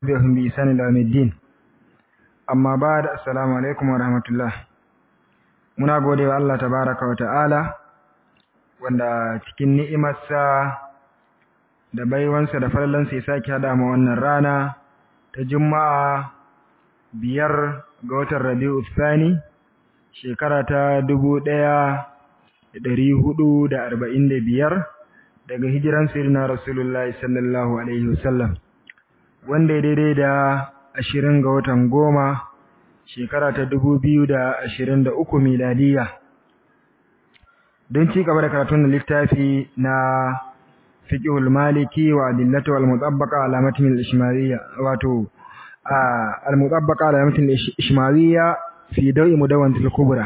بهم بإحسان إلى يوم الدين amma ba da assalamu alaikum wa rahmatullah muna gode wa Allah tabaraka wa ta'ala wanda cikin ni'imarsa da baiwansa da falalansa ya sake hada mu wannan rana ta juma'a biyar ga watan rabi'u thani shekara ta dubu ɗaya da ɗari hudu da arba'in da biyar daga hijiran sirina rasulullahi sallallahu alaihi wasallam wanda ya daidai da ashirin ga watan goma shekara ta dubu biyu da ashirin da uku miladiya don ci gaba da karatun littafi na fiqhul maliki wa adillatu wal mutabbaqa ala matn al ishmariyya wato al mutabbaqa ala matn al ishmariyya fi dawi mudawwan al kubra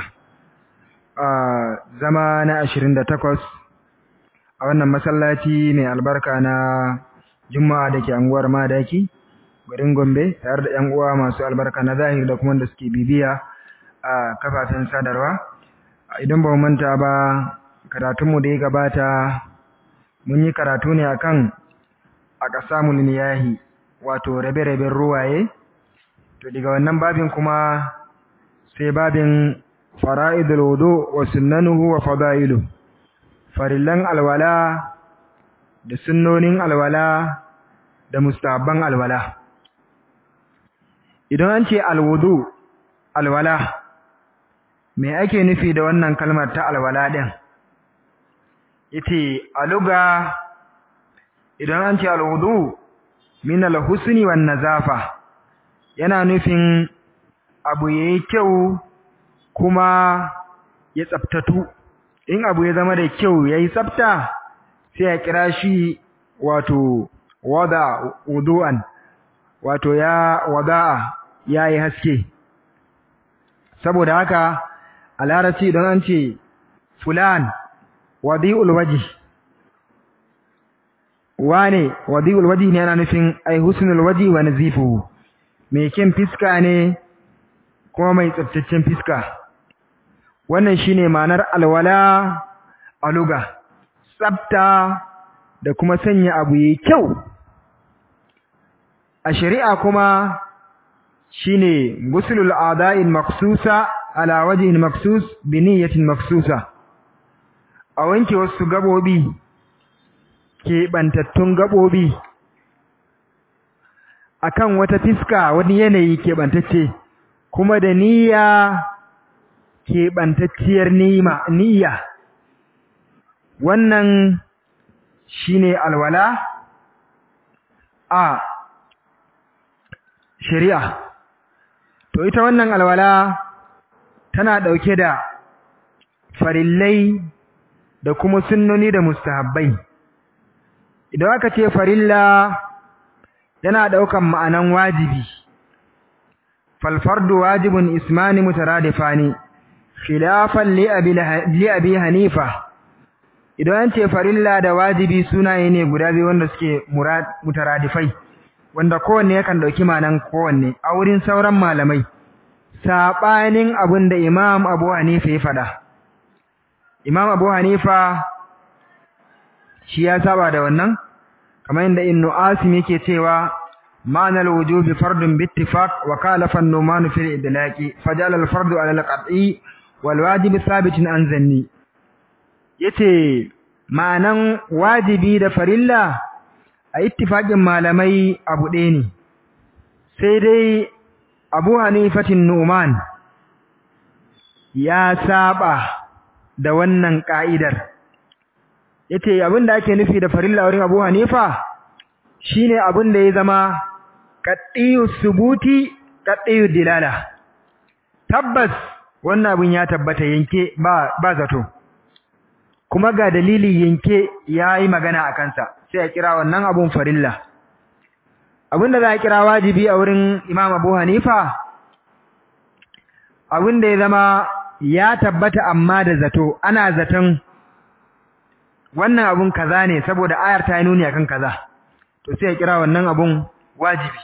zama na 28 a wannan masallaci mai albarka na juma'a dake anguwar madaki garin Gombe tare da ƴan uwa masu albarka na zahiri da kuma da suke bibiya a kafafen sadarwa idan ba mu manta ba karatunmu da ya gabata mun yi karatu ne akan aqsamul miyahi wato rabe-raben ruwaye to daga wannan babin kuma sai babin fara'idul wudu wa sunnanuhu wa fadailu farillan alwala da sunnonin alwala da mustahabban alwala idan an ce alwudu alwala me ake nufi da wannan kalmar ta alwala din yace aluga idan an ce alwudu min alhusni wan nazafa yana nufin abu yayi kyau kuma ya tsaftatu in abu ya zama da kyau yayi tsafta sai ya kira shi wato wada wudu'an wato ya wada'a yayi haske saboda haka a larabci don an ce fulan wadi'ul waji wane wadi'ul waji ne yana nufin ai husnul waji wa nazifuhu mai kyan fiska ne kuma mai tsaftacen fiska wannan shine ma'anar alwala aluga tsafta da kuma sanya abu yayi kyau a shari'a kuma shine guslul a'da'il maksusa ala wajhin maksus bi niyyatin maksusa a wanke wasu gabobi ke bantattun gabobi akan wata fiska wani yanayi ke bantacce kuma da niyya ke bantacciyar niyya wannan shine alwala a shari'a to ita wannan alwala tana dauke da farillai da kuma sunnoni da mustahabbai idan aka ce farilla yana daukan ma'anan wajibi fal fardu wajibun ismani mutaradifani khilafan li abi li abi hanifa idan an ce farilla da wajibi sunaye ne guda biyu wanda suke mutaradifai wanda kowanne yakan dauki ma'anan kowanne a wurin sauran malamai sabanin abin da Imam Abu Hanifa ya fada Imam Abu Hanifa shi ya saba da wannan kamar yadda Ibn Asim yake cewa ma'ana al-wujubi fardun bi ittifaq wa kalafa an-numan fi al-idlaqi fajala al-fardu ala al-qat'i wal wajib thabitun an zanni yace ma'anan wajibi da farilla a ittifaqin malamai abu ɗaya ne sai dai Abu Hanifatin Nu'man ya saba da wannan ka'idar yace abinda ake nufi da farilla wurin Abu Hanifa shine abinda ya zama qat'iyu subuti qat'iyu dilala tabbas wannan abin ya tabbata yanke ba ba zato kuma ga dalili yanke yayi magana a kansa sai a kira wannan abun farilla abinda za a kira wajibi a wurin Imam Abu Hanifa abinda ya zama ya tabbata amma da zato ana zaton wannan abun kaza ne saboda ayar ta nuni akan kaza to sai a kira wannan abun wajibi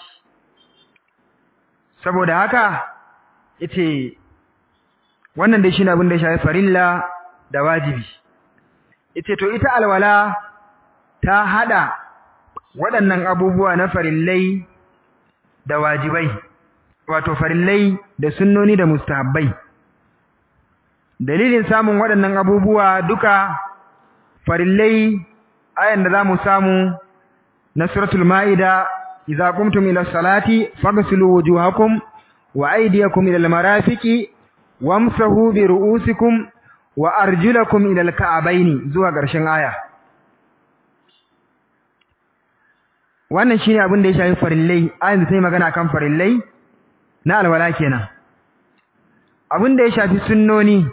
saboda haka yace wannan dai shine abin da ya shafi farilla da wajibi yace to ita alwala ta hada waɗannan abubuwa na farillai da wajibai wato farillai da sunnoni da mustahabbai dalilin samun waɗannan abubuwa duka farillai ayan da zamu samu na suratul maida idza qumtum ila salati faghsilu wujuhakum wa aydiyakum ila almarafiqi wamsahu bi ru'usikum wa arjulakum ila alka'abaini zuwa ƙarshen aya wannan shine abin da ya shafi farillai ayan da ta yi magana kan farillai na alwala kenan abin da ya shafi sunnoni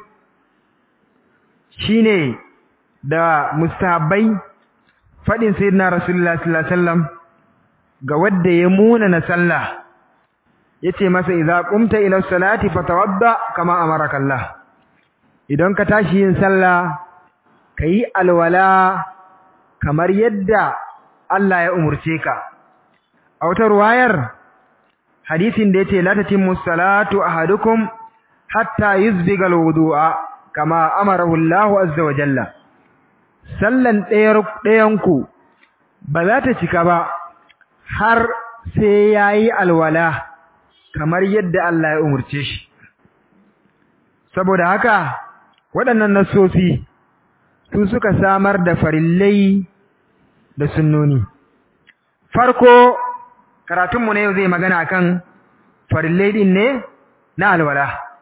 shine da mustahabbai fadin sayyidina rasulullah sallallahu alaihi wasallam ga wanda ya muna na sallah yace masa idza qumta ila salati fatawadda kama amaraka Allah idan ka tashi yin sallah kayi alwala kamar yadda Allah ya umurce ka a wata ruwayar hadisin da yace la tatimmu salatu ahadukum hatta yuzbiga alwudu'a kama amarahu Allah azza wa jalla sallan ɗayanku ba za ta cika ba har sai yayi alwala kamar yadda Allah ya umurce shi saboda haka waɗannan nasosi su suka samar da farillai da sunnoni farko karatunmu ne zai magana kan farillai din ne na alwala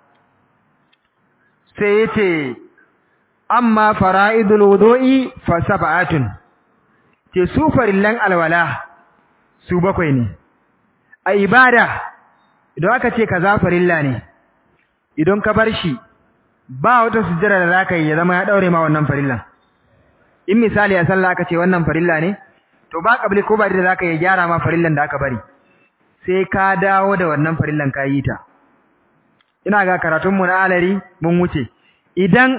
sai yace amma fara'idul wudu'i fa sab'atun ce su farillan alwala su bakwai ne a ibada idan aka ce kaza farilla ne idan ka bar shi ba wata sujjada da zaka yi ya zama ya daure ma wannan farillan in misali a sallah aka ce wannan farilla ne to ba kabli ko ba da zaka yi gyara ma farillan da aka bari sai ka dawo da wannan farillan ka yi ta ina ga karatun mu na alari mun wuce idan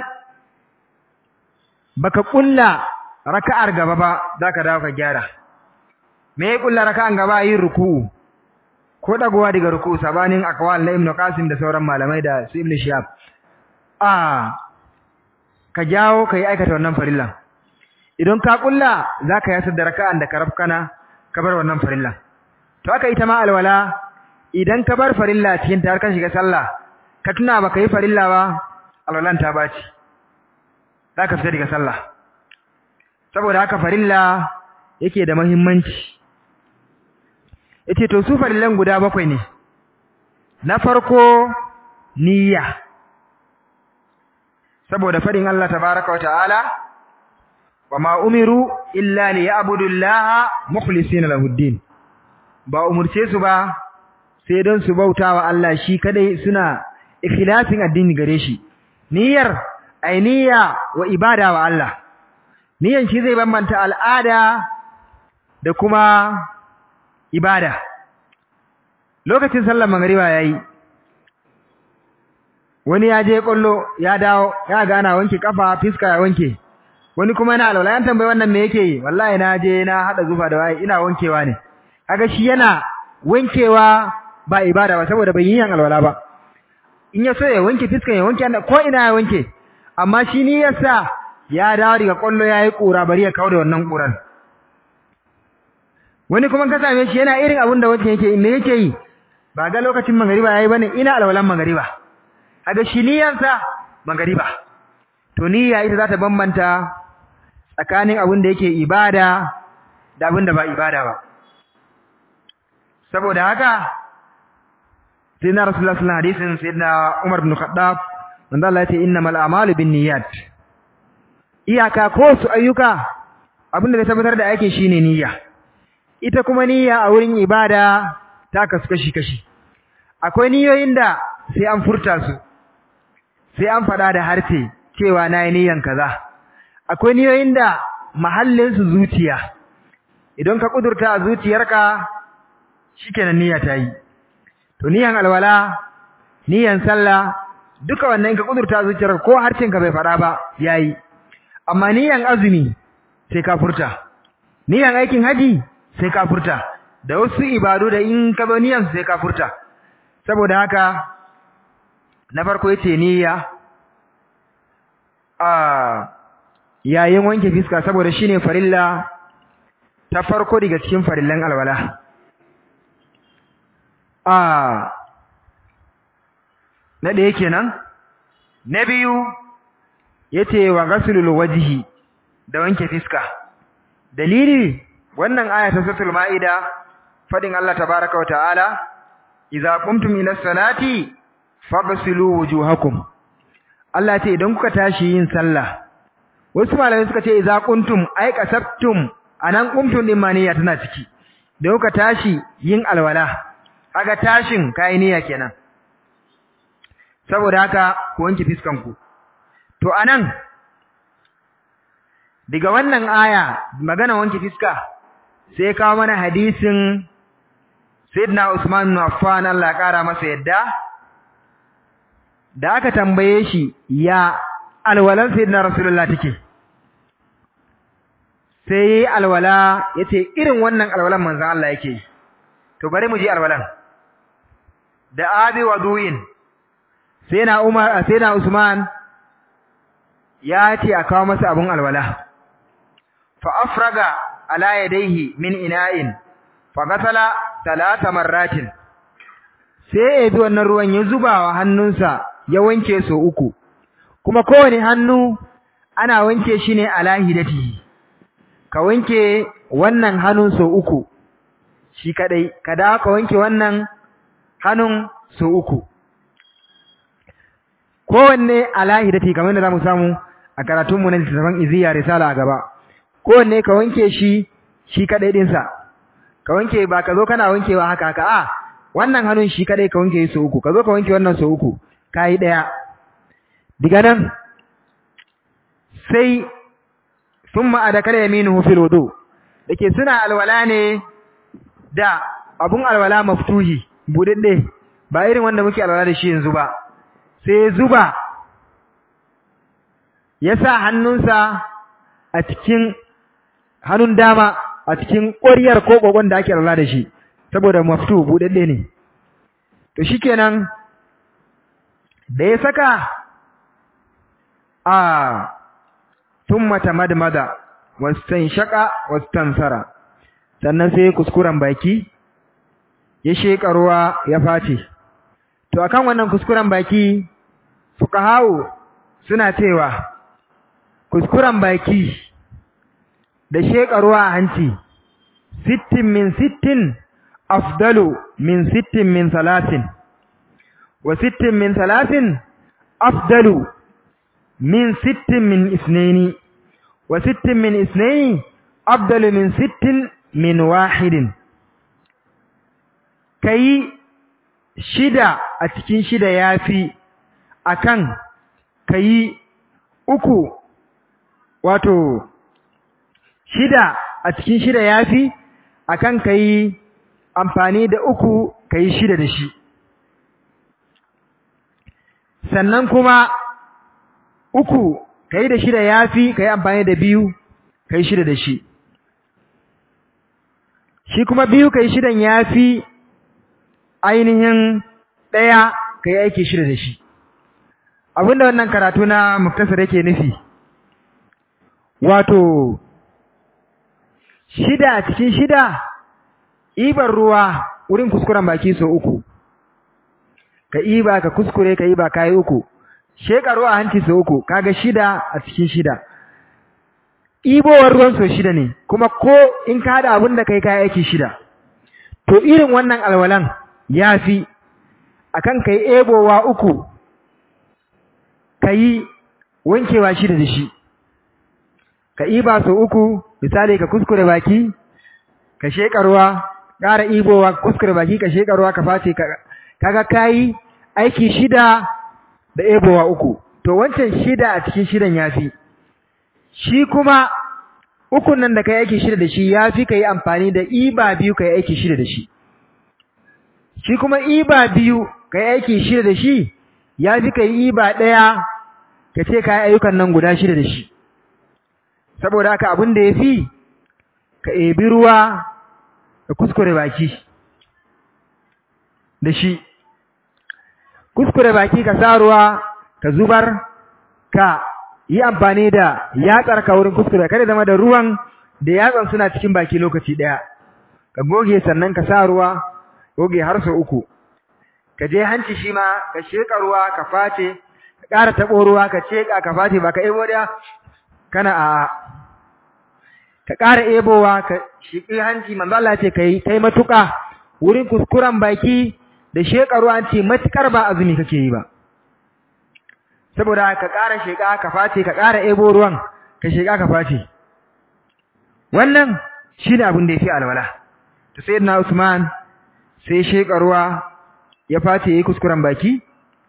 baka kulla raka'ar gaba ba zaka dawo ka gyara me ya kulla raka'an gaba yin ruku'u ko dagowa daga ruku'u sabanin akwal na Ibn Qasim da sauran malamai da su Ibn Shihab ah ka jawo kai aikata wannan farillan idan ka kulla zaka yasar da raka'an da ka rafkana ka bar wannan farillan to haka ita ma alwala idan ka bar farilla cikin ta har ka shiga sallah ka tuna baka yi farilla ba alwalan ta baci zaka fita daga sallah saboda haka farilla yake da muhimmanci yace to su farillan guda bakwai ne na farko niyya saboda fadin Allah tabaaraka wa ta'ala wama umiru illa liya'budu Allaha mukhlisina lahu din ba umurce su ba sai don su bautawa Allah shi kadai suna ikhlasin addini gare shi niyyar ainiya wa ibada wa Allah niyan shi zai bambanta al'ada da kuma ibada lokacin sallar magriba yayi wani ya je kollo ya dawo ya ga ana wanke kafa fiska ya wanke wani kuma yana alwala yan tambayi wannan me yake yi wallahi na je na hada zufa da waye ina wankewa ne kaga shi yana wankewa ba ibada ba saboda bai yi yan alwala ba in ya so ya wanke fiskan ya wanke ko ina ya wanke amma shi ni yasa ya dawo daga kollo yayi kura bari ya kawo da wannan kuran wani kuma ka same shi yana irin abin da wancan yake me yake yi ba ga lokacin magariba yayi bane ina alwalan magariba kaga shi niyansa magariba to niyya ita za ta bambanta tsakanin abin da yake ibada da abin da ba ibada ba saboda haka sayyidina rasulullah sallallahu alaihi wasallam sayyidina umar ibn khattab manzo Allah ya ce innamal a'malu binniyat iyaka ko su ayyuka abin da zai tabbatar da aikin shine niyya ita kuma niyya a wurin ibada ta kasu kashi kashi akwai niyoyin da sai an furta su sai an faɗa da harce cewa na yi niyan kaza akwai niyoyin da mahallin su zuciya idan ka kudurta a zuciyarka shikenan niyya ta yi to niyan alwala niyan sallah duka wannan ka kudurta a zuciyarka ko harcin ka bai faɗa ba yayi amma niyan azumi sai ka furta niyan aikin haji sai ka furta da wasu ibadu da in ka zo niyan sai ka furta saboda haka na farko yace niyya a yayin wanke fiska saboda shine farilla ta farko daga cikin farillan alwala a na ɗaya kenan na biyu yace wa ghaslul wajhi da wanke fiska dalili wannan aya ta suratul maida fadin Allah tabaaraka wa ta'ala idza qumtum ila salati faghsilu wujuhakum Allah ce idan kuka tashi yin sallah wasu malamai suka ce idza qumtum ay kasabtum anan qumtum din ma niyya tana ciki da kuka tashi yin alwala kaga tashin kai niyya kenan saboda haka ku wanke fiskanku to anan daga wannan aya magana wanke fiska sai kawo mana hadisin Sayyidina Usman bin Affan Allah ya kara masa yadda da aka tambaye shi ya alwalan Sayyidina Rasulullah take sai alwala yace irin wannan alwalan manzon Allah yake to bari mu ji alwalan da abi waduin sai na Umar sai na Usman ya ce a kawo masa abun alwala fa afraga ala yadayhi min ina'in fa ghasala talata marratin sai ya bi wannan ruwan ya zuba wa hannunsa ya wanke so uku kuma kowane hannu ana wanke shi ne ala hidatihi ka wanke wannan hannun so uku shi kadai ka dawo ka wanke wannan hannun so uku kowanne ala hidati kamar da zamu samu a karatunmu na littattafan iziya risala a gaba kowanne ka wanke shi shi kadai dinsa ka wanke ba ka zo kana wankewa haka haka a wannan hannun shi kadai ka wanke su uku ka zo ka wanke wannan su uku kai daya diga nan sai thumma adakala yaminuhu fil wudu dake suna alwala ne da abun alwala maftuhi budadde ba irin wanda muke alwala da shi yanzu ba sai zuba ya sa hannunsa a cikin hannun dama a cikin ƙwariyar ko ƙoƙon da ake alwala da shi saboda maftu buɗaɗɗe ne to shikenan da ya saka a thumma tamadmada wastanshaka wastansara sannan sai kuskuren baki ya sheka ruwa ya face to akan wannan kuskuren baki fuqahau suna cewa kuskuren baki da sheka ruwa a hanci sittin min sittin afdalu min sittin min salatin wa sittin min salatin afdalu min sittin min isnaini wa sittin min isnaini afdalu min sittin min wahidin kai shida a cikin shida yafi akan kai uku wato shida a cikin shida yafi akan kai amfani da uku kai shida da shi sannan kuma uku kai da shida yafi kai amfani da biyu kai shida da shi shi kuma biyu kai shidan yafi ainihin ɗaya kai aiki shida da shi abinda wannan karatu na muktasar yake nufi wato shida cikin shida ibar ruwa wurin kuskuren baki so uku ka iba ka kuskure ka iba kai uku sheka ruwa hanci so uku kaga shida a cikin shida ibowar ruwan so shida ne kuma ko in ka hada abin da kai kai aiki shida to irin wannan alwalan yafi akan kai ebowa uku kai wankewa shida da shi ka iba so uku misali ka kuskure baki ka sheka ruwa ƙara ibowa kuskure baki ka sheka ruwa ka face kaga kai aiki shida da ebowa uku to wancan shida a cikin shidan yafi shi kuma ukun nan da kai aiki shida da shi yafi kai amfani da iba biyu kai aiki shida da shi shi kuma iba biyu kai aiki shida da shi yafi kai iba daya kace kai ayyukan nan guda shida da shi saboda haka abin da yafi ka ebi ruwa ka kuskure baki da shi kuskure baki ka sa ruwa ka zubar ka yi amfani da yatsar ka wurin kuskure kada zama da ruwan da yatsan suna cikin baki lokaci daya ka goge sannan ka sa ruwa goge har sau uku ka je hanci shi ma ka sheka ruwa ka face ka ƙara taɓo ruwa ka sheka ka face ba ka ebo da kana a ka ƙara ebowa ka shiƙi hanci manzo Allah ce kai kai matuƙa wurin kuskuren baki da sheka ruwa ce matukar ba azumi kake yi ba saboda ka ƙara sheka ka face ka ƙara ebo ruwan ka sheka ka face wannan shine abin da yafi alwala to sayyidina Usman sai sheka ruwa ya face yayi kuskuren baki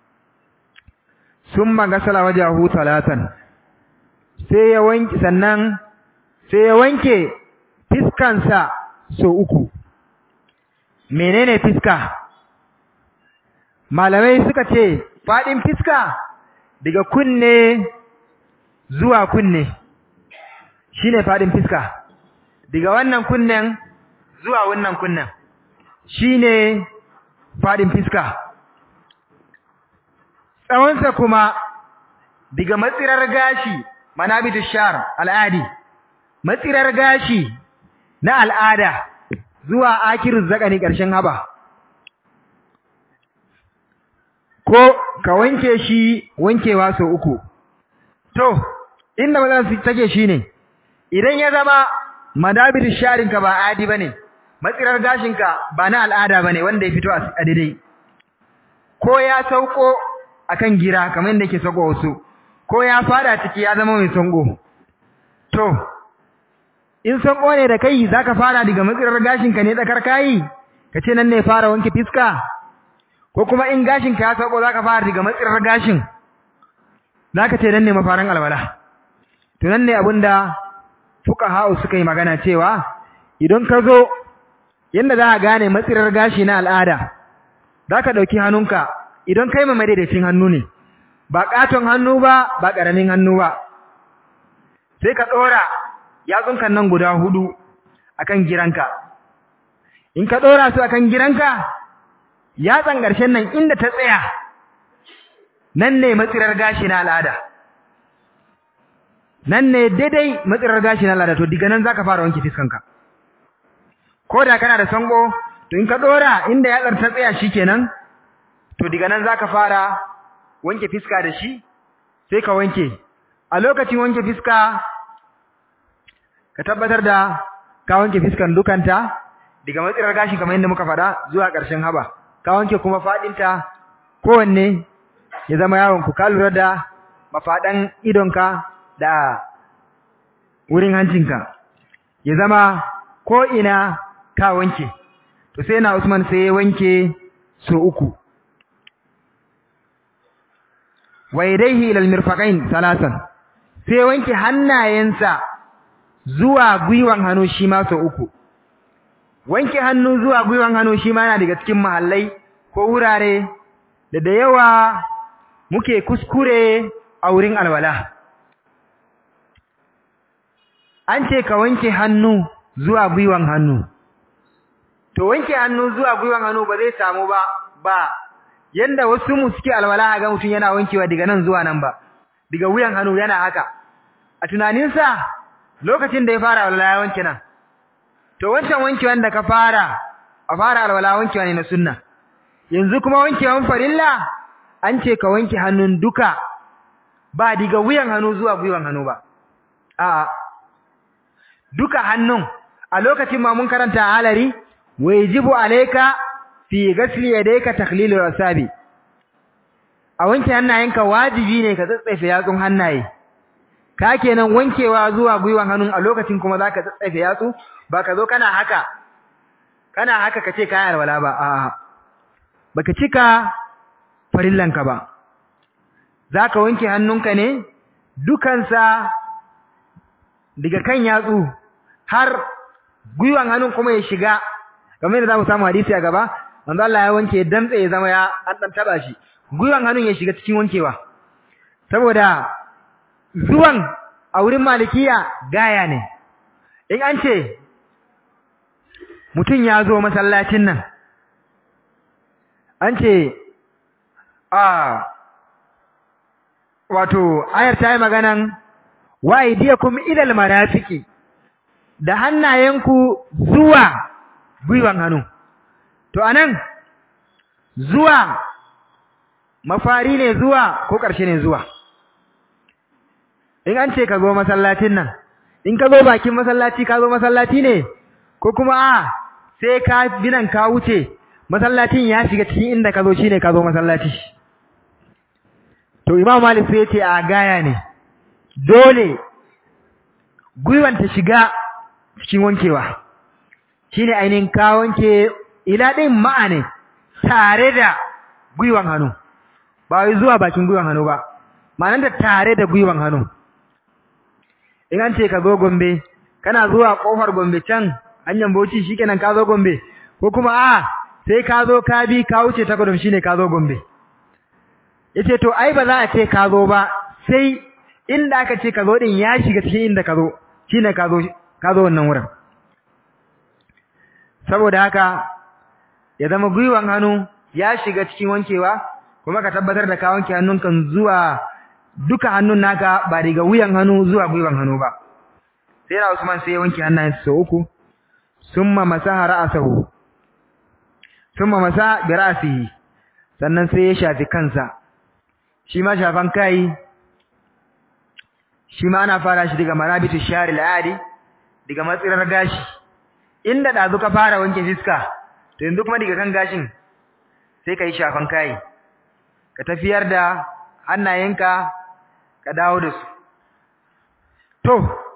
summa gasala wajahu talatan sai ya wanke sannan sai ya wanke fiskansa so uku menene fiska malamai suka ce fadin fiska daga kunne zuwa kunne shine fadin fiska daga wannan kunnen zuwa wannan kunnen shine fadin fiska tsawonsa kuma daga matsirar gashi manabitu shar al'adi matsirar gashi na al'ada zuwa akirin zakani ƙarshen haba ko ka wanke shi wankewa sau uku to inda matsalar su take shine idan ya zama madabitu sharinka ba adi bane matsirar gashinka ba na al'ada bane wanda ya fito a daidai ko ya sauko akan gira kamar yadda yake sauko wasu ko ya fada ciki ya zama mai sango to in sango ne da kai zaka fara daga matsirar gashinka ne tsakar kai kace nan ne fara wanke fiska ko kuma in gashinka ya sauko zaka fara daga matsirar gashin zaka ce nan ne mafarin alwala to nan ne abinda fuqaha suka yi magana cewa idan ka zo yanda za ka gane matsirar gashi na al'ada zaka dauki hannunka idan kai mai daidaicin hannu ne ba katon hannu ba ba karamin hannu ba sai ka dora yatsunka nan guda hudu akan giranka in ka dora su akan giranka yatsan ƙarshen nan inda ta tsaya nan ne matsirar gashi na al'ada nan ne daidai matsirar gashi na al'ada to diga nan zaka fara wanke fiskanka ko da kana da sango to in ka dora inda yatsar ta tsaya shikenan to diga nan zaka fara wanke fiska da shi sai ka wanke a lokacin wanke fiska ka tabbatar da ka wanke fiskan dukanta daga matsirar gashi kamar yadda muka faɗa zuwa ƙarshen haba ka wanke kuma faɗinta kowanne ya zama yawon ku ka lura da mafaɗan idonka da wurin hancinka ya zama ko ina ka wanke to sai na Usman sai ya wanke so uku wa yadayhi ila almirfaqain salasan sai wanke hannayensa zuwa gwiwan hannu shi ma so uku wanke hannu zuwa gwiwan hannu shi ma yana daga cikin mahallai ko wurare da da yawa muke kuskure a wurin alwala an ce ka wanke hannu zuwa gwiwan hannu to wanke hannu zuwa gwiwan hannu ba zai samu ba ba yanda wasu mu suke alwala ga mutum yana wankewa daga nan zuwa nan ba daga wuyan hannu yana haka a tunaninsa lokacin da ya fara alwala ya wanke nan to wancan wankewan da ka fara a fara alwala wankewa ne na sunna yanzu kuma wankewan farilla an ce ka wanke hannun duka ba diga wuyan hannu zuwa gwiwan hannu ba a'a duka hannun a lokacin ma mun karanta halari wajibu alayka fi ghasli yadayka takhlilu asabi a wanke hannayenka wajibi ne ka tsatsefe yatsun hannaye ka kenan wankewa zuwa gwiwan hannun a lokacin kuma zaka tsatsefe yatsu ba ka zo kana haka kana haka kace kayan alwala ba a'a baka cika farillanka ba zaka wanke hannunka ne dukansa daga kan yatsu har gwiwan hannun kuma ya shiga kamar yadda zamu samu hadisi a gaba manzo Allah ya wanke dantse ya zama ya an dan taba shi gwiwan hannun ya shiga cikin wankewa saboda zuwan a wurin malikiya gaya ne in an ce mutum ya zo masallacin nan an ce a wato ayar ta yi maganan wa idiyakum ilal marafiki da hannayenku zuwa gwiwan hannu to anan zuwa mafari ne zuwa ko ƙarshe ne zuwa in an ce ka zo masallacin nan in ka zo bakin masallaci ka zo masallaci ne ko kuma a sai ka binan ka wuce masallacin ya shiga cikin inda ka zo shine ka zo masallaci to imam malik sai ya ce a gaya ne dole gwiwan ta shiga cikin wankewa shine ainihin ka wanke ila din ma'ane tare da gwiwan hannu ba wai zuwa bakin gwiwan hannu ba ma'anar da tare da gwiwan hannu in an ce ka zo gombe kana zuwa kofar gombe can hanyar bauchi shikenan ka zo gombe ko kuma a sai ka zo ka bi ka wuce ta gudun shine ka zo gombe yace to ai ba za a ce ka zo ba sai inda aka ce ka zo din ya shiga cikin inda ka zo shine ka zo ka zo wannan wurin saboda haka ya zama gwiwan hannu ya shiga cikin wankewa kuma ka tabbatar da ka wanke hannunka zuwa duka hannun naka ba daga wuyan hannu zuwa gwiwan hannu ba sai na Usman sai ya wanke hannayensa sau uku summa masaha ra'sahu summa masa bi ra'sihi sannan sai ya shafi kansa shi ma shafan kai shi ma ana fara shi daga marabitu shari al'adi daga matsirar gashi inda dazu ka fara wanke fiska to yanzu kuma daga kan gashin sai ka yi shafan kai ka tafiyar da hannayenka ka dawo da su to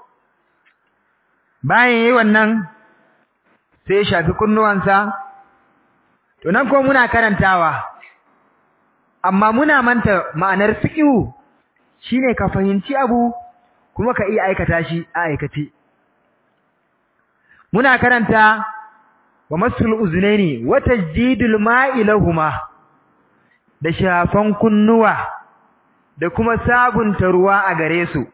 bayan yayi wannan sai ya shafi kunnuwansa to nan ko muna karantawa amma muna manta ma'anar fiqhu shine ka fahimci abu kuma ka iya aikata shi a aikace muna karanta wa masul uznaini wa tajdidul ma'i lahumma da shafan kunnuwa da kuma sabunta ruwa a gare su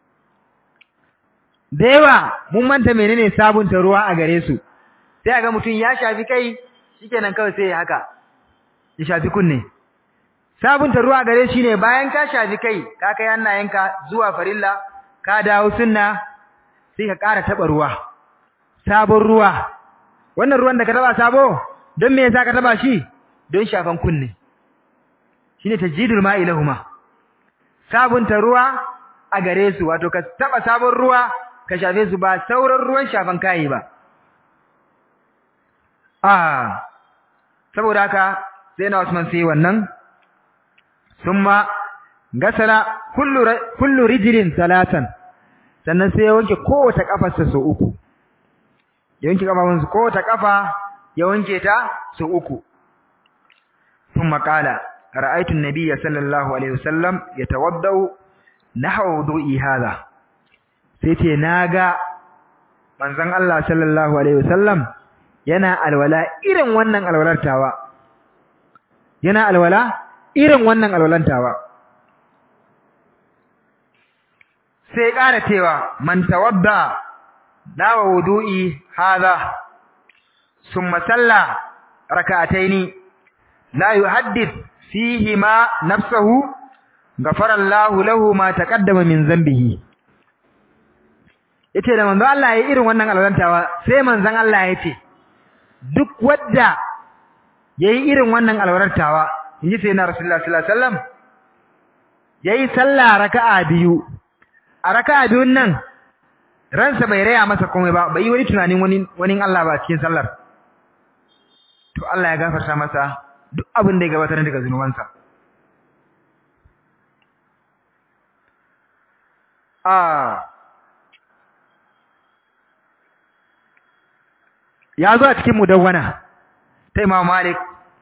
da yawa mun manta menene sabunta ruwa a gare su sai ga mutum ya shafi kai shikenan kawai sai haka ya shafi kunne sabunta ruwa gare shi ne bayan ka shafi kai ka kai hannayenka zuwa farilla ka dawo sunna sai ka ƙara taɓa ruwa sabon ruwa wannan ruwan da ka taɓa sabo don me yasa ka taɓa shi don shafan kunne shine tajdidul ma'i lahuma sabunta ruwa a gare su wato ka taɓa sabon ruwa ka shafe su ba sauran ruwan shafan kai ba ah saboda haka sai na Usman sai wannan summa gasala kullu kullu rijlin salatan sannan sai ya wanke kowace kafarsa sau uku ya wanke kafafunsa kowace kafa ya wanke ta sau uku thumma qala ra'aytu an-nabiyya sallallahu alaihi wasallam yatawaddau nahwa wudu'i hadha sai ce naga manzon Allah sallallahu alaihi wasallam yana alwala irin wannan alwalartawa yana alwala irin wannan alwalantawa sai ƙara cewa man tawadda dawa wudu'i hadha summa salla rak'ataini la yuhaddith fihi ma nafsuhu ghafara Allahu lahu ma taqaddama min dhanbihi yace da manzo Allah yayi irin wannan alwalantawa sai manzon Allah yace duk wanda yayi irin wannan alwalantawa inji sai na Rasulullah sallallahu alaihi wasallam yayi sallah raka'a biyu a raka'a biyun nan ransa bai raya masa komai ba bai yi wani tunanin wani wani Allah ba cikin sallar to Allah ya gafarta masa duk abin da ya gabatar daga zunubansa ah ya zo a cikin mudawwana ta Imam Malik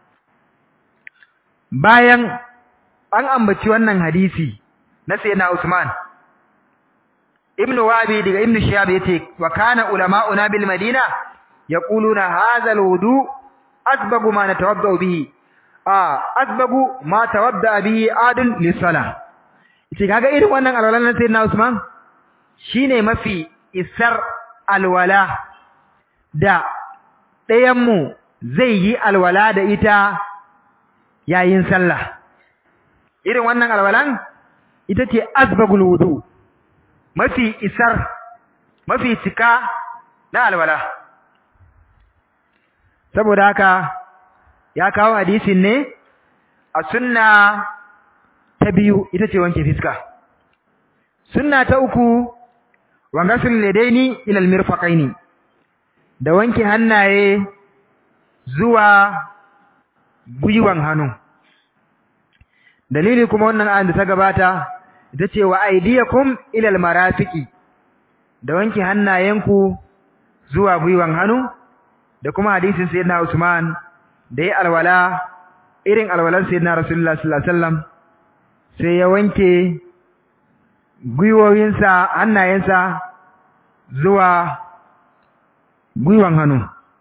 bayan an ambaci wannan hadisi na sayyidina Usman ibnu wabi daga ibnu shihab yace wa kana ulama'una bil madina yaquluna hadha al wudu asbagu ma natawadda bihi ah asbagu ma tawadda bihi adun lis salah yace kaga irin wannan alwala na sayyidina Usman shine mafi isar alwala da ɗayan mu zai yi alwala da ita yayin sallah irin wannan alwalan ita ce asbagul wudu mafi isar mafi cika na alwala saboda haka ya kawo hadisin ne a sunna ta biyu ita ce wanke fiska sunna ta uku wangasul ladaini ila almirfaqaini da wanke hannaye zuwa gwiwan hannu dalili kuma wannan ayan da ta gabata ita ce wa aydiyakum ila almarafiqi da wanke hannayenku zuwa gwiwan hannu da kuma hadisin sayyidina Usman da ya alwala irin alwalar sayyidina Rasulullah sallallahu alaihi wasallam sai ya wanke gwiwoyinsa hannayensa zuwa gwiwan hannu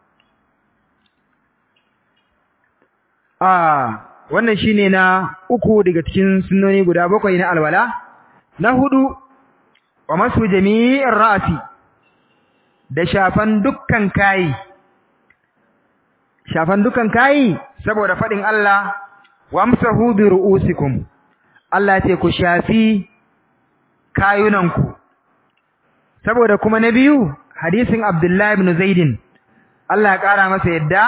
a wannan shine na uku daga cikin sunnoni guda bakwai na alwala na hudu wa masu jami'in ra'asi da shafan dukkan kayi shafan dukkan kayi saboda fadin Allah wamsahu bi ru'usikum Allah ce ku shafi kayunanku saboda kuma na biyu hadisin Abdullah ibn Zaidin Allah ya kara masa yadda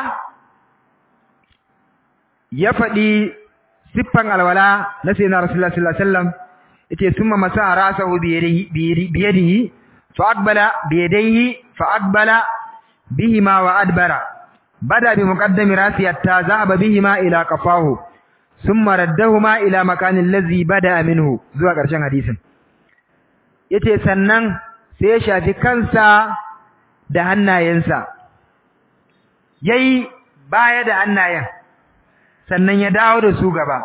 ya faɗi siffan alwala na sayyidina Rasulullah sallallahu alaihi wasallam yace summa masa rasahu bi yadihi fa aqbala bi yadayhi fa aqbala bihima wa adbara bada bi muqaddami rasi hatta zahaba bihima ila qafahu thumma raddahuma ila makani allazi bada minhu zuwa ƙarshen hadisin yace sannan sai ya shafi kansa da hannayensa yayi baya da hannayen sannan ya dawo da su gaba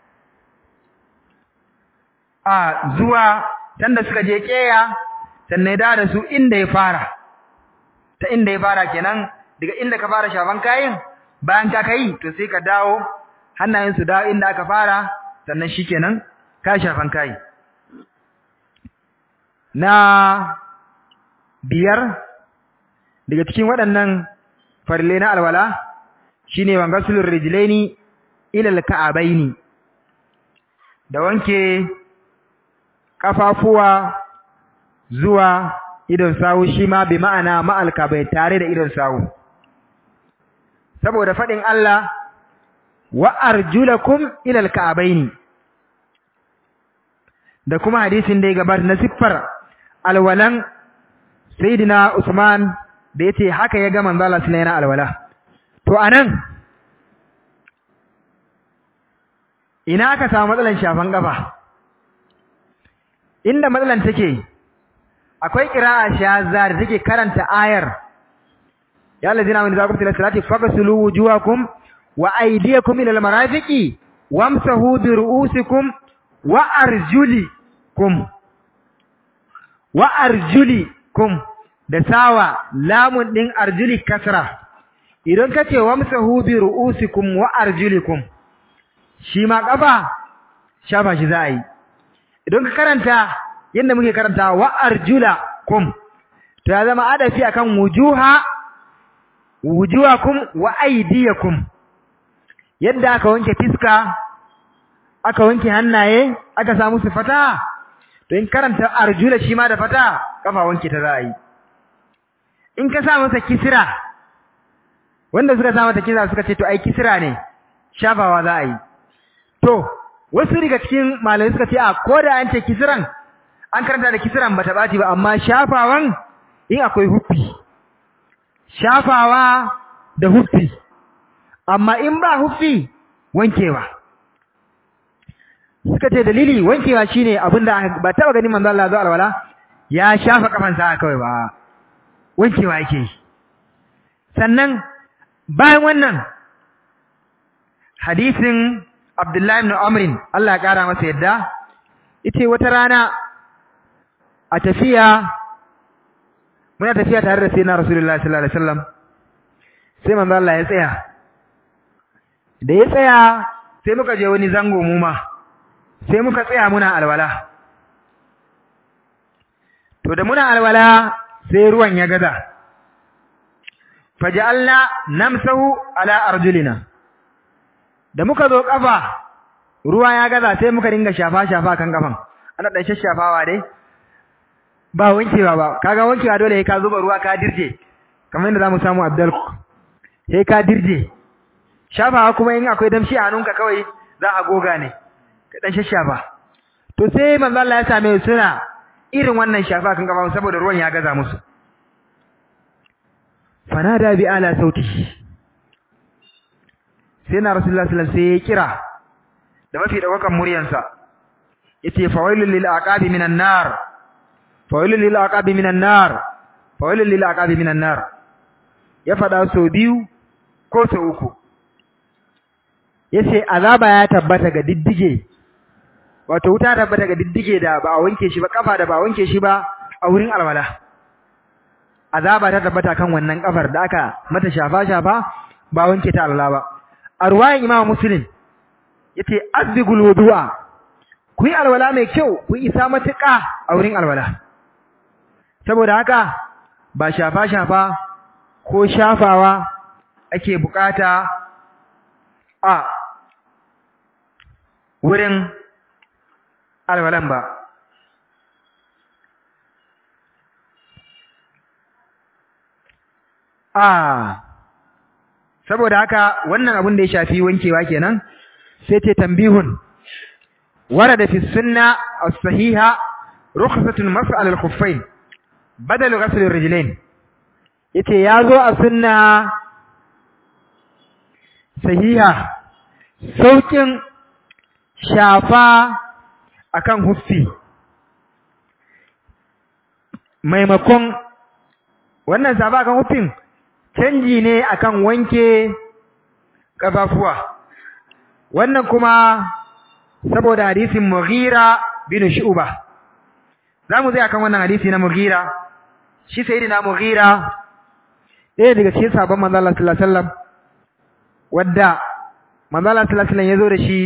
a zuwa tanda suka je keya sannan ya dawo da su inda ya fara ta inda ya fara kenan daga inda ka fara shafan kayan bayan ka kai to sai ka dawo hannayen su dawo inda aka fara sannan shikenan ka shafan kayi na biyar daga cikin waɗannan farille na alwala shine wangasulur rijlaini ila alka'abaini da wanke kafafuwa zuwa idon sawu shi ma bi ma'ana ma'alka bai tare da idon sawu saboda fadin Allah wa arjulakum ila alka'abaini da kuma hadisin da ya gabata na siffar alwalan sayyidina Usman da yace haka ya ga manzo Allah sallallahu alaihi alwala to anan ina aka samu matsalan shafan kafa inda matsalan take akwai qira'a shazza da take karanta ayar ya allazina amanu idza qumtum ila salati faghsilu wujuhakum wa aydiyakum ila almarafiqi wamsahu bi ru'usikum wa arjulikum wa arjulikum da sawa lamun din arjuli kasra idan kace wamsahu bi ru'usikum wa arjulikum shi ma kafa shafa shi za a yi idan ka karanta yadda muke karanta wa arjulakum to ya zama adafi akan wujuha wujuhakum wa aydiyakum yadda aka wanke fiska aka wanke hannaye aka samu su fata to in karanta arjula shi ma da fata kafa wanke ta za a yi in ka sa masa kisira wanda suka sa mata kisira suka ce to ai kisira ne shafawa za a yi to wasu daga cikin malamai suka ce a ko da an ce kisiran an karanta da kisiran bata baci ba amma shafawan in akwai huffi shafawa da huffi amma in ba huffi wankewa suka ce dalili wankewa shine abinda ba taba ganin manzo Allah zuwa alwala ya shafa kafansa kawai ba wankewa yake sannan bayan wannan hadisin Abdullahi ibn Amr Allah ya kara masa yadda yace wata rana a tafiya muna tafiya tare da sayyidina Rasulullahi sallallahu alaihi wasallam sai manzo Allah ya tsaya da ya tsaya sai muka je wani zango mu ma sai muka tsaya muna alwala to da muna alwala sai ruwan ya gaza faj'alna namsahu ala arjulina da muka zo kafa ruwa ya gaza sai muka dinga shafa shafa kan kafan ana dan shashafawa dai ba wankewa ba kaga wankewa dole sai ka zuba ruwa ka dirje kamar yadda zamu samu Abdul sai ka dirje shafawa kuma in akwai damshi a hannunka kawai za a goga ne ka dan shashafa to sai manzo Allah ya same su suna irin wannan shafa kan kafa saboda ruwan ya gaza musu fanada bi ala sauti sai na rasulullahi sallallahu alaihi wasallam sai ya kira da mafi dawakan muryansa yace fawailul lil aqabi minan nar fawailul lil aqabi minan nar fawailul lil aqabi minan nar ya fada so biyu ko so uku yace azaba ya tabbata ga diddige wato wuta tabbata ga diddige da ba a wanke shi ba kafa da ba a wanke shi ba a wurin alwala azaba ta tabbata kan wannan kafar da aka mata shafa shafa ba wanke ta Allah ba a ruwayan Imam Muslim yace azbigul wudu'a ku yi alwala mai kyau ku isa matuƙa a wurin alwala saboda haka ba shafa shafa ko shafawa ake bukata a wurin alwalan ba a saboda haka wannan abin da ya shafi wankewa kenan sai ce tambihun warada fi sunna as-sahiha rukhsatun mas'al al-khuffayn badal ghasl ar-rijlayn yace yazo a sunna sahiha saukin shafa akan huffi maimakon wannan safa akan huffin canji ne akan wanke kafafuwa wannan kuma saboda hadisin Mughira bin Shu'ba zamu zai akan wannan hadisi na Mughira shi sayyidina Mughira ɗaya daga cikin sabon manzo Allah sallallahu alaihi wasallam wadda manzo Allah sallallahu alaihi wasallam yazo da shi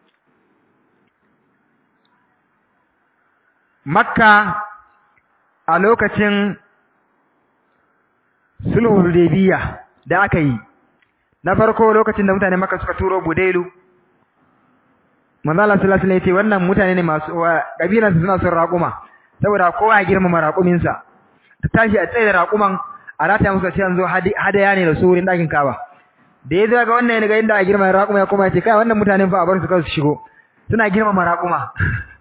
Makka a lokacin sulhul hudaybiya da aka yi na farko lokacin da mutane Makka suka turo Budailu manzo Allah sallallahu alaihi wasallam yace wannan mutane ne masu kabilansu suna son raƙuma saboda kowa ya girmama raƙumin sa ta tashi a tsaye da raƙuman a rata musu sai an zo hadaya ne da su wurin dakin Kaaba da ya ga wannan ga inda a girmama raƙuma ya koma ya ce kai wannan mutanen fa a bar su kansu shigo suna girmama raƙuma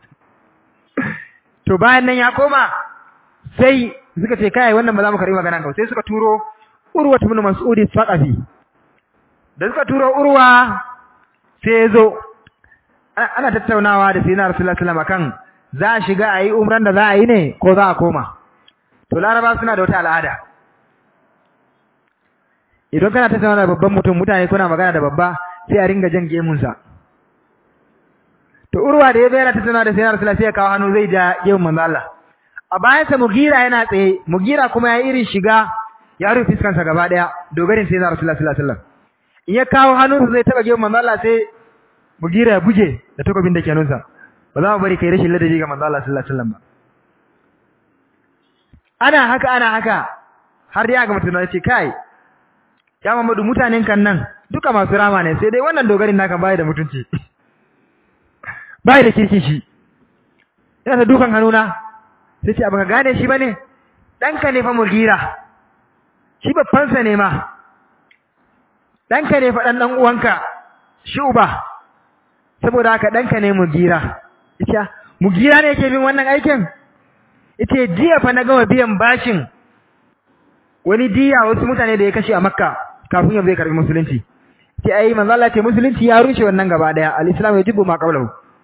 to bayan nan ya koma sai suka ce kai wannan ba za mu karbi maganan ka sai suka turo Urwa ibn Mas'ud Saqafi da suka turo Urwa sai ya zo ana tattaunawa da sayyidina Rasulullah sallallahu alaihi wasallam kan za a shiga a yi umran da za a yi ne ko za a koma to laraba suna da wata al'ada idan kana tattauna da babban mutum mutane kuna magana da babba sai a ringa jan gemunsa to urwa da ya bayar tattauna da sayyidina Rasulullah sai ya kawo hannu zai ja gemun manzo Allah a bayan sa mugira yana tsaye mugira kuma ya irin shiga ya rufe fiskansa gaba daya dogarin sayyidina Rasulullah sallallahu alaihi wasallam in ya kawo hannunsa zai taba gemun manzo Allah sai mugira ya buge da takobin da ke nunsa ba za mu bari kai rashin ladabi ga manzo Allah sallallahu alaihi wasallam ba ana haka ana haka har dai ga mutum ya ce kai ya Muhammadu mutanen kan nan duka masu rama ne sai dai wannan dogarin naka bai da mutunci bai da kirki shi ina da dukan hannuna sai ce baka gane shi bane danka ne fa mugira shi babban sa ne ma danka ne fa dan dan uwanka shi uba saboda haka danka ne mugira ita mugira ne yake bin wannan aikin ita jiya fa na gama biyan bashin wani diya wasu mutane da ya kashe a makka kafin ya zai karbi musulunci ce ai manzo Allah ce musulunci ya rushe wannan gaba daya al-islam ya jibbu ma qablahu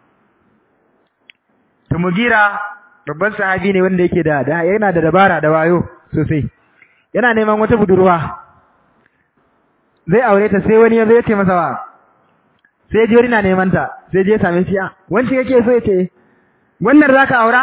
to mugira babban sahabi ne wanda yake da yana da dabara da wayo sosai yana neman wata budurwa zai aure ta sai wani ya zo ya ce masa wa sai je na neman ta sai je same shi a wanda yake so yace wannan zaka aura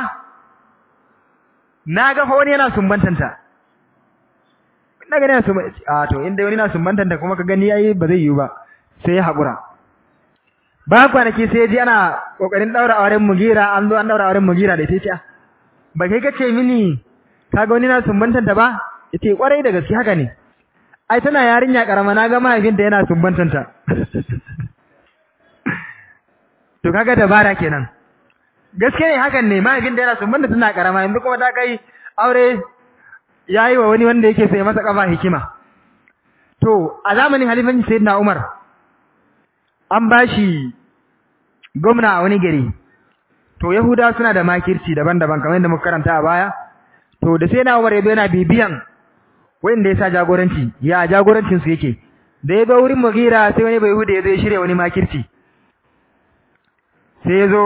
na ga fa wani yana sumbantanta na gani yana sumban a to inda wani yana sumbantanta kuma ka gani yayi ba zai yiwu ba sai ya hakura ba kwanaki sai ji ana kokarin daura auren mugira an zo an daura auren mugira da ita ce ba kai kace mini kaga wani na sumbantanta ba yace kwarai da gaske haka ne ai tana yarinya karama na ga mahaifinta yana sumbantanta to kaga dabara kenan gaske ne hakan ne mahaifin da yana sumbanta tana karama yanzu kuma ta kai aure yayi wa wani wanda yake sai masa kafa hikima to a zamanin halifanci sayyidina Umar an bashi gwamna a wani gari to yahuda suna da makirci daban-daban kamar yadda muka karanta a baya to da sai na Umar yazo yana bibiyan wanda ya sa jagoranci ya jagorancin su yake da ya zo wurin Mughira sai wani bai hude ya zo ya shirya wani makirci sai ya zo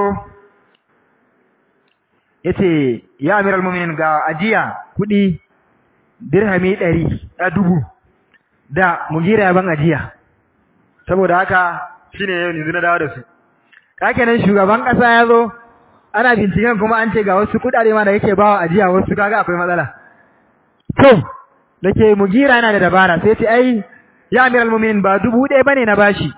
ya ce ya amiral muminin ga ajiya kuɗi dirhami ɗari a dubu da Mughira ya ban ajiya saboda haka shine yau yanzu na dawo da su kakenan shugaban ƙasa ya zo ana binciken kuma an ce ga wasu kuɗaɗe ma da yake bawa ajiya wasu kaga akwai matsala to da ke Mughira yana da dabara sai ce ai ya amiral mu'minin ba dubu ɗaya bane na bashi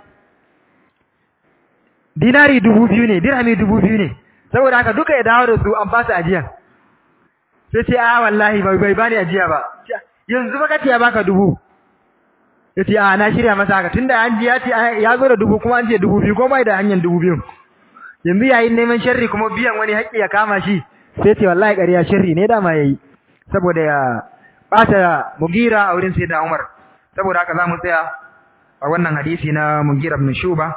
dinari dubu biyu ne dirhami dubu biyu ne saboda haka duka ya dawo da su an fasa ajiya sai ce a wallahi bai bai bani ajiya ba yanzu ba kace ya baka dubu yace a na shirya masa haka tunda an ji ya ce ya zo da dubu kuma an ce dubu biyu ko bai da hanyar dubu biyu yanzu yayin neman sharri kuma biyan wani haƙƙi ya kama shi sai ce wallahi ƙarya sharri ne dama yayi saboda ya bata mugira a wurin sayyidina Umar saboda haka zamu tsaya a wannan hadisi na Mugira ibn Shuba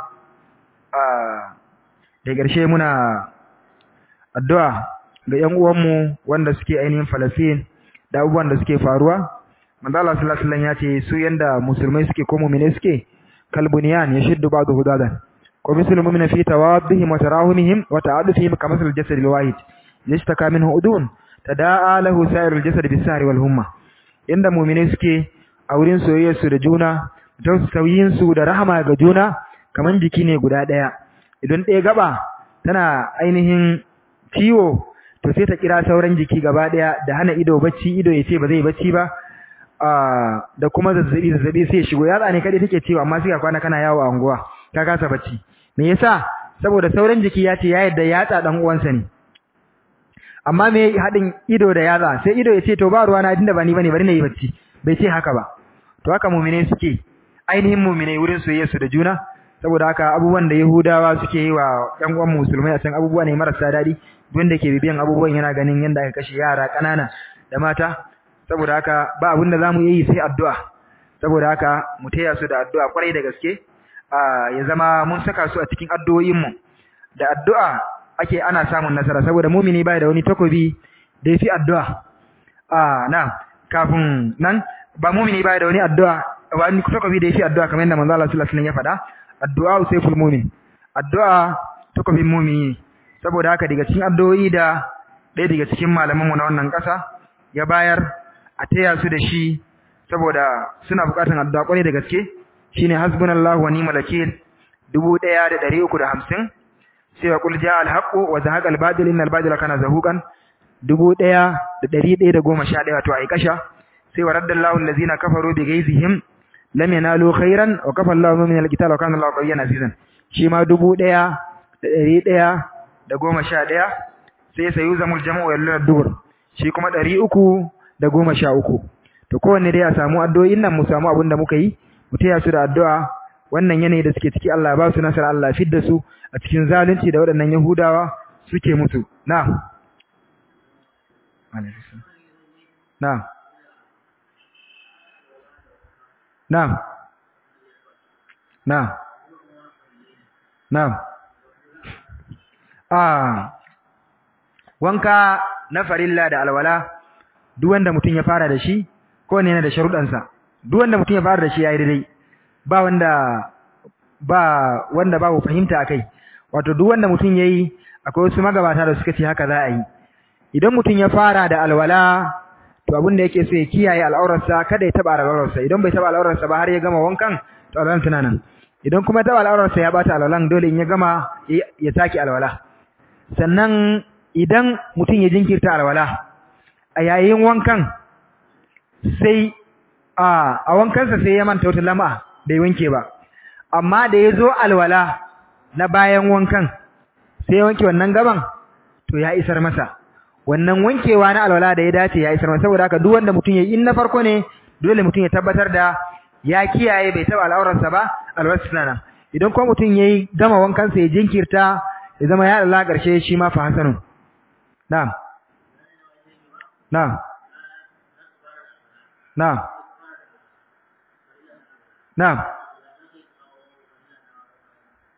da ƙarshe muna addu'a ga ƴan uwanmu wanda suke ainihin Falastin da abubuwan da suke faruwa manzo Allah sallallahu alaihi wasallam ya ce su yanda musulmai suke ko mu'mine suke kalbuniyan yashuddu ba'du hudadan ko mislul mu'mina fi tawaddihim wa tarahumihim wa ta'adufihim kama sal jasad al-wahid yashtaka minhu udun tada'a lahu sa'irul jasad bis-sahri wal humma inda mu'mine suke a wurin soyayyar su da juna tausayin su da rahama ga juna kaman jiki ne guda daya idan ɗaya gaba tana ainihin ciwo to sai ta kira sauran jiki gaba daya da hana ido bacci ido yace ba zai bacci ba da kuma zazzabi zazzabi sai ya shigo yatsa ne kadai take cewa amma sai ka kwana kana yawo a unguwa ka kasa bacci me yasa saboda sauran jiki ya ce ya yadda yatsa dan uwansa ne amma me hadin ido da yatsa sai ido ya ce to ba ruwa na dinda ba ni bane bari na yi bacci bai ce haka ba to haka mu'mine suke ainihin mu'mine wurin soyayya su da juna saboda haka abubuwan da Yahudawa suke yi wa ƴan uwan musulmai a can abubuwa ne marasa daɗi wanda ke bibiyan abubuwan yana ganin yanda aka kashe yara ƙanana da mata saboda haka ba abin da zamu yi sai addu'a saboda haka mu taya su da addu'a kwarai da gaske ya zama mun saka su a cikin addu'o'in mu da addu'a ake ana samun nasara saboda mu'mini bai da wani takobi da yafi addu'a ah na kafin nan ba mu'mini bai da wani addu'a wani takobi da yafi addu'a kamar yadda manzo Allah sallallahu alaihi wasallam ya faɗa addu'a sayful mu'min addu'a takobin mu'mini saboda haka daga cikin addu'o'i da ɗaya daga cikin malaman mu na wannan ƙasa ya bayar a taya su da shi saboda suna buƙatar addu'a kwarai da gaske shine hasbunallahu wa ni'mal wakeel 1350 sai wa qul jaa al-haqqu wa zahaqa al-batil innal batila kana zahuqan 1111 wato ai kasha sai wa raddallahu allazina kafaru bi ghaizihim lam yanalu khairan wa kafa Allahu min al-qital wa kana Allahu qawiyyan azizan shi ma 1111 sai sayuzamul jam'u yalluna dubur shi kuma 313 to kowanne dai a samu addu'o'in nan mu samu abin da muka yi mu taya su da addu'a wannan yanayi da suke ciki Allah ya ba su nasara Allah ya fidda su a cikin zalunci da waɗannan Yahudawa suke musu na'am na'am na'am na'am na'am ah wanka na farilla da alwala duk wanda mutum ya fara da shi ko ne yana da sharuɗansa duk wanda mutum ya fara da shi yayi daidai ba wanda ba wanda babu fahimta akai wato duk wanda mutum yayi akwai wasu magabata da suka ce haka za a yi idan mutum ya fara da alwala to abin da yake so ya kiyaye al'aurarsa kada ya taba al'aurarsa idan bai taba al'aurarsa ba har ya gama wankan to alwalan tana nan idan kuma ya taba al'aurarsa ya bata alwalan dole in ya gama ya saki alwala sannan idan mutum ya jinkirta alwala a yayin wankan sai a a wankansa sai ya manta wata lama bai wanke ba amma da ya zo alwala na bayan wankan sai ya wanke wannan gaban to ya isar masa wannan wankewa na alwala da ya dace ya isar masa saboda haka duk wanda mutum ya yi in na farko ne dole mutum ya tabbatar da ya kiyaye bai taba al'aurarsa ba alwarsa nan idan kuma mutum ya yi gama wankansa ya jinkirta ya zama ya Allah ƙarshe shi ma fa hasanun na'am na'am na'am na'am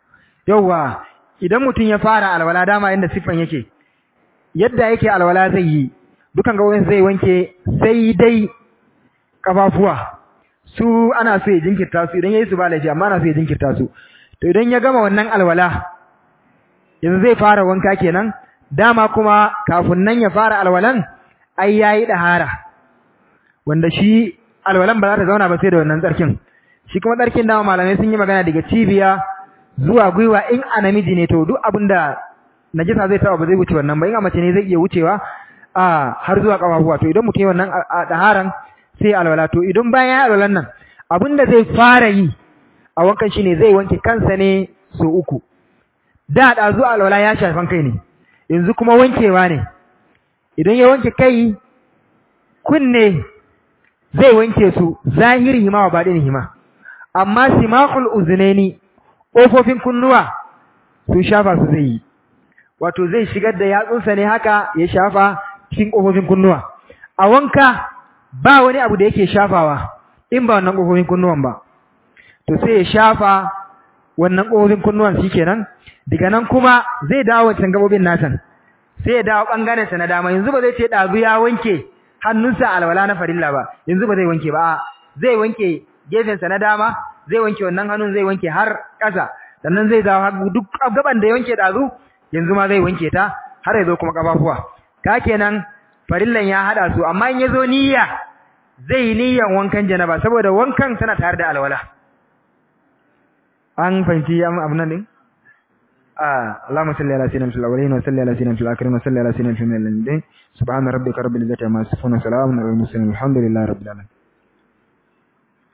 yauwa idan mutum ya fara alwala dama inda siffan yake yadda yake alwala zai yi dukan gawon zai wanke sai dai kafafuwa su ana so ya jinkirta su idan yayi su ba laifi amma ana so ya jinkirta su to idan ya gama wannan alwala yanzu zai fara wanka kenan dama kuma kafin nan ya fara alwalan ai yayi dahara wanda shi alwalan ba za ta zauna ba sai da wannan tsarkin shi kuma tsarkin dama malamai sun yi magana daga cibiya zuwa gwiwa in a namiji ne to duk abinda najisa zai taba ba zai wuce wannan ba in a mace ne zai iya wucewa a har zuwa kafafuwa to idan mutum yi wannan daharan sai alwala to idan bayan ya alwalan nan abinda zai fara yi a wankan shine zai wanke kansa ne so uku da da zuwa alwala ya shafan kai ne yanzu kuma wankewa ne idan ya wanke kai kunne zai wanke su zahiri hima wa baɗin hima amma simakul uzunaini ƙofofin kunnuwa su shafa su zai yi wato zai shigar da yatsunsa ne haka ya shafa cikin ƙofofin kunnuwa a wanka ba wani abu da yake shafawa in ba wannan ƙofofin kunnuwan ba to sai ya shafa wannan ƙofofin kunnuwan shi kenan daga nan kuma zai dawo wancan gabobin nasan sai ya dawo ɓangarensa na dama yanzu ba zai ce ɗazu ya wanke hannunsa alwala na farilla ba yanzu ba zai wanke ba zai wanke gefensa na dama zai wanke wannan hannun zai wanke har ƙasa sannan zai dawo hagu duk gaban da ya wanke ɗazu yanzu ma zai wanke ta har ya zo kuma ƙafafuwa ka kenan farillan ya haɗa su amma in ya zo niyya zai yi niyyan wankan janaba saboda wankan tana tare da alwala an fahimci abu nan din اللهم صل على سيدنا في الاولين وصل على سيدنا في الاخرين وصل على سيدنا في الميلين سبحان ربك رب العزه عما يصفون وسلام على المرسلين الحمد لله رب العالمين